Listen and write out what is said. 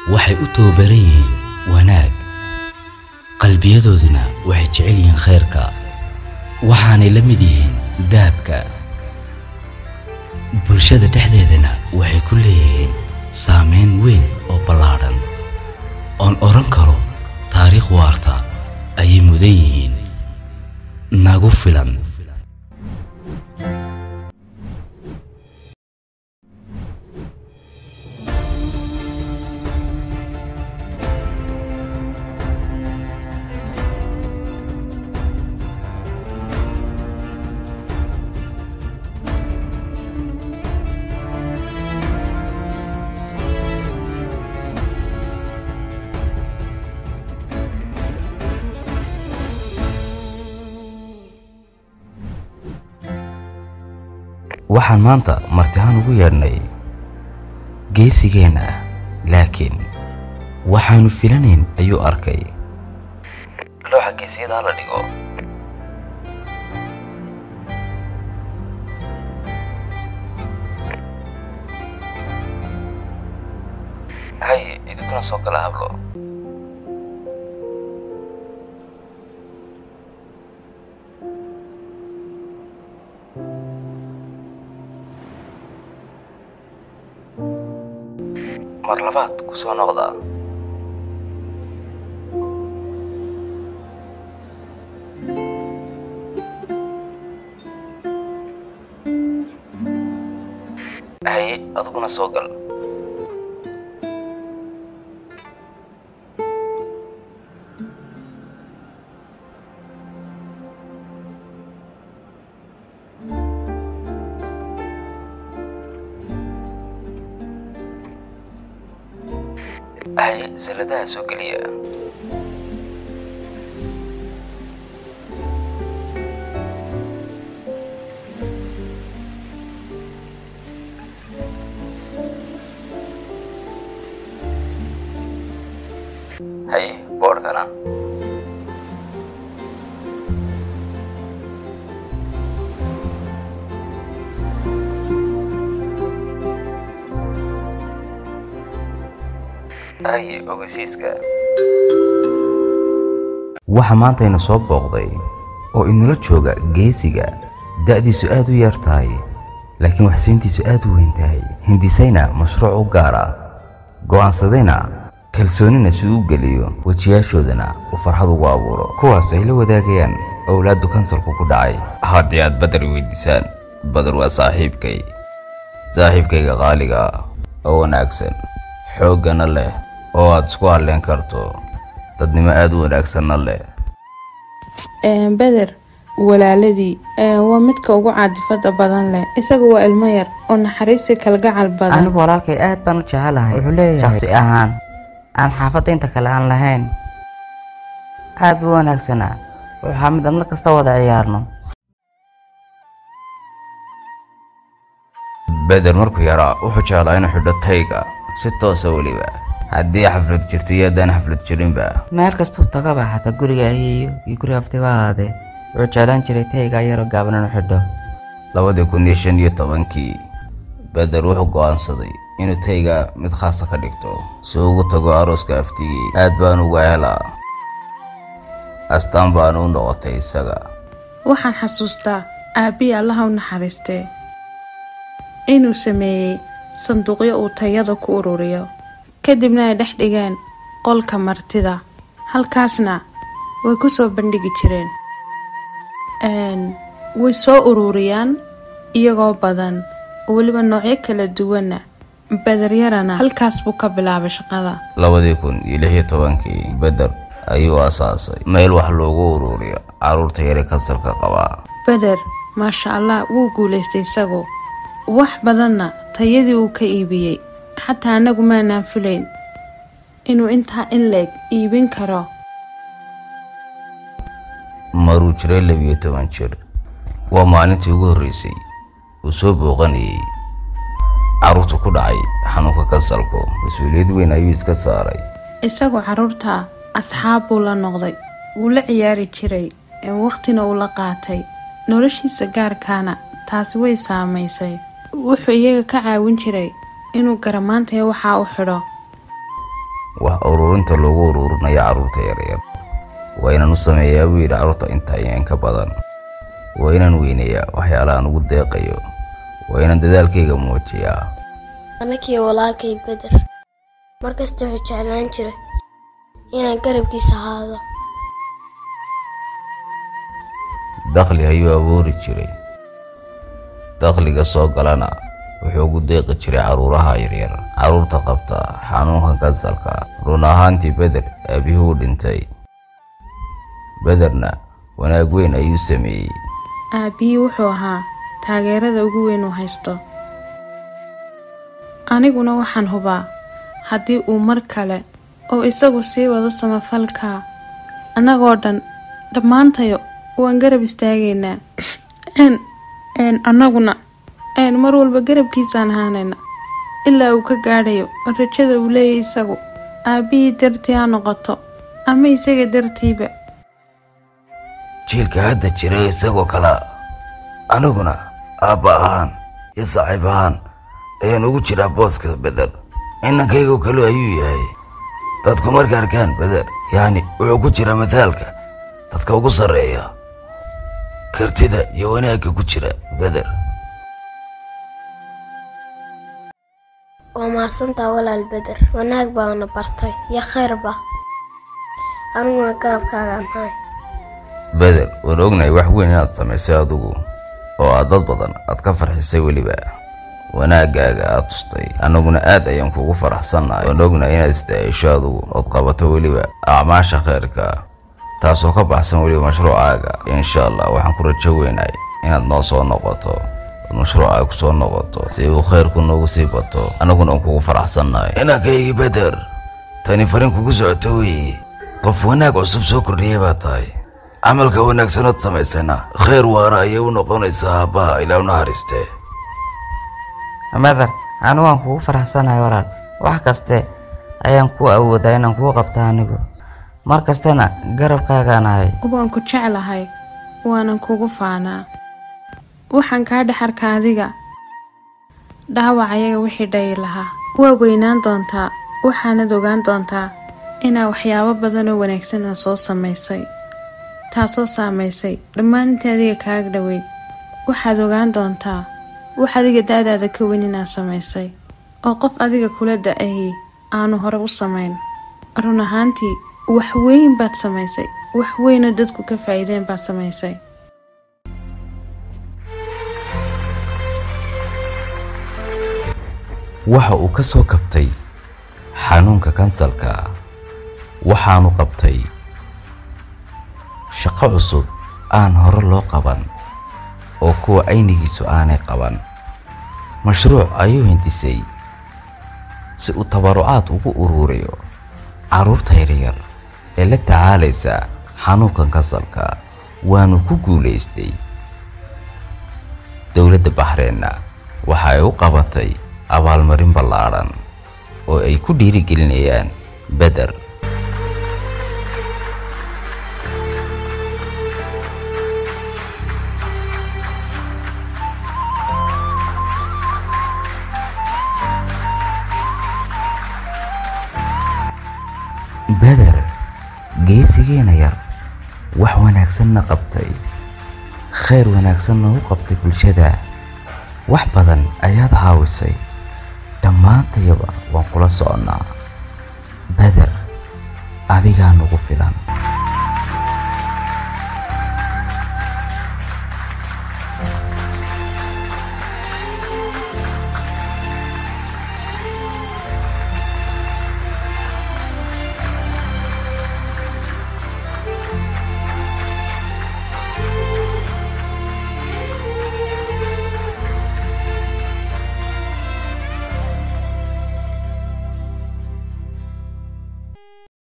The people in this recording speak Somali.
waxay u tababaran yihiin wanaag qalbiyadooduna waxay jecel yihiin khayrka waxaanay la mid yihiin dahabka bulshada dhexdeedana waxay ku leeyihiin saameyn weyn oo ballaadhan oon odhan karo taariikh waarta ayay mudan yihiin nagu filan waxaan maanta martihaan ugu yeedhnay geesigeenna ah laakiin waxaanu filanayn ayuu arkay looxa geesiyadaa la dhigo hay idinkuna soo gala hablo mar labaad ku soo noqda haye adiguna soo gal haye salladaha soo geliya haye boodhkana haye ogeysiiska waxa maanta ina soo booqday oo inala jooga geesiga da'diisu aad u yar tahay laakiin waxsiintiisu aad u weyn tahay hindisayna mashruuc u gaar ah go'aansadayna kalsoonina si uu geliyo wejiyaashoodana uu farxad ugu abuuro kuwaas ay la wadaagayaan owlaaddu kansalku ku dhacay haddii aad badar weydiisaan badar waa saaxiibkay saaxiibkayga qaaliga ah oo wanaagsan xooggana leh oo aad isku halleen karto dadnimo aad u wanaagsanna leh beder walaaladii waa midka ugu caadifada badan leh isaga waa ilmo yar oo naxariisi kalgacal badan anigu walaalkay aad baan u jecelahay wuxuu leeyahay shaksi ahaan aan xaafadda inta kale aan lahayn aad buu wanaagsanaa waxaa mid aan mar kasta wada ciyaarno beder markuu yaraa wuxuu jeclaa inuu xidho tayga si toosa weliba haddii xaflad jirto iyo haddaan xaflad jirinba meel kastuu tagaba xataa guriga ayeeyo iyo guriga aftiba ahaadee wuxuu jeclaan jiray tayga yaroo gaaban inuu xidho labadii kun iyo shan iyo tobankii beder wuxuu go'aansaday inuu tayga mid khaasa ka dhigto si uu ugu tago arooska aftigii aad baan uga helaa astaan baana u noqotay isaga waxaan xasuustaa aabbihii allaha u naxariistee inuu sameeyey sanduuqyo uu tayada ku ururiyo kadibna ay dhex dhigeen qolka martida halkaasna way ku soo bandhigi jireen way soo ururiyaan iyagoo badan oo weliba noocyo kala duwana bederyarana halkaas buu ka bilaabay shaqada labadii kun iyo lix iyo tobankii beder ayuu asaasay meel wax loogu ururiyo carruurta yare kansalka qabaa beder maasha allah wuu guulaystay isagu wax badanna tayadii uu ka iibiyey xataa annagu maanaan filayn inuu intaa in leeg iibin karo maruu jiray labiyo toban jir waa maalintii ugu horreysay uu soo booqanayay carruurta ku dhacay xanuunka kansalku mas-uuliyad weyn ayuu iska saaray isagoo carruurta asxaab buu la noqday wuu la ciyaari jiray wakhtina uu la qaatay noloshiisa gaarkaana taasi way saamaysay wuxuu iyaga ka caawin jiray inuu garamaantaya waxaa u xidho wax ururinta loogu ururinayo carruurta yaryar waa inaan u sameeyaa buu yidhi carruurta intaa iyo in ka badan waa inaan weyneeyaa waxyaalahaan ugu deeqayo waa inaan dadaalkayga muujiyaa anakii walaalkay beder markasta wuxuu jeclaan jiray inaan garabkiisa ahaado dakhli ayuu abuuri jiray dakhliga soo galana wuxuu ugu deeqi jiray carruuraha yaryar carruurta qabta xanuunka kansalka run ahaantii beder aabihuu dhintay bederna wanaag weyn ayuu sameeyey aabbihii wuxuu ahaa taageerada ugu weyn uu haysto aniguna waxaan hubaa haddii uu mar kale oo isagu sii wado samafalka annagoo dhan dhammaantayo waan garab istaagaynaa n n annaguna n mar walba garabkiisaan ahaanayna ilaa uu ka gaadhayo rajada uu leeyahy isagu aabbihii dartii ha noqoto ama isaga dartiiba jiilka hadda jira isagoo kale aniguna aabba ahaan iyo saaxiib ahaan ayaan ugu jiraa booska beder inankaygu kale ayuu yahay dadku marka arkaan beder yacni wuxuu ku jira mataalka dadka ugu sarreeya kartida iyo wanaagga ku jira beder waa mahadsantaa walaal beder wanaag baana bartay iyo khayrba aniguna garabkaagaan haay beder waan ognahay wax weyn inaad samaysay adigu oo aad dad badan aad ka farxisay weliba wanaaggaaga aad tustay annaguna aad ayaan kuugu faraxsannahay waan ognahay inaad istaahisho adigu ood qabato weliba acmaasha khayrka taasoo ka baxsan weliba mashruucaaga insha allah waxaan ku rajo weynahay inaad noo soo noqoto ood mashruucaaga ku soo noqoto si uu khayrku noogu sii bato annaguna aan kuugu faraxsannahay inankaygii beder tani farin kugu socoto weeye qof wanaag cusub soo kordhiyay baa tahay camalka wanaagsanood samaysayna khayr waara ayay u noqonaysaa aabbaha ilaa u naxariistee meder anigu waan kugu faraxsanahay walaal wax kaste ayaan ku awoodaa inaan kuu qabta anigu mar kastana garabkaagaan ahay waan ku jeclahay waanan kugu faanaa waxaan kaa dhex arka adiga dhaawac ayaga wixii dhayi lahaa waa weynaan doontaa waxaanad ogaan doontaa inaa waxyaabo badan oo wanaagsanaa soo samaysay taasoo saamaysay dhammaan inta adiga kaaga dhoweyd waxaad ogaan doontaa wax adiga da-daada ka weyn inaad samaysay oo qof adiga kula da-ahi aanu hore u samayn run ahaantii wax weyn baad samaysay wax weynoo dadku ka faa'iideen baad samaysay waxa uu ka soo kabtay xanuunka kansalka waxaanu qabtay shaqo cusub aan hore loo qaban oo kuwa aynigiisu aanay qaban mashruuc ayuu hindisay si uu tabarucaad ugu ururiyo carruurta yaryar ee la tacaalaysa xanuunkan kansalka waanu ku guulaystay dowladda baxreenna waxa ay u qabatay abaalmarin ballaadhan oo ay ku dhiirigelinayaan beder beder geesigeena yar wax wanaagsanna qabtay khayr wanaagsanna u qabtay bulshada wax badan ayaad caawisay dhammaantayaba waan kula soconnaa beder adigaa nagu filan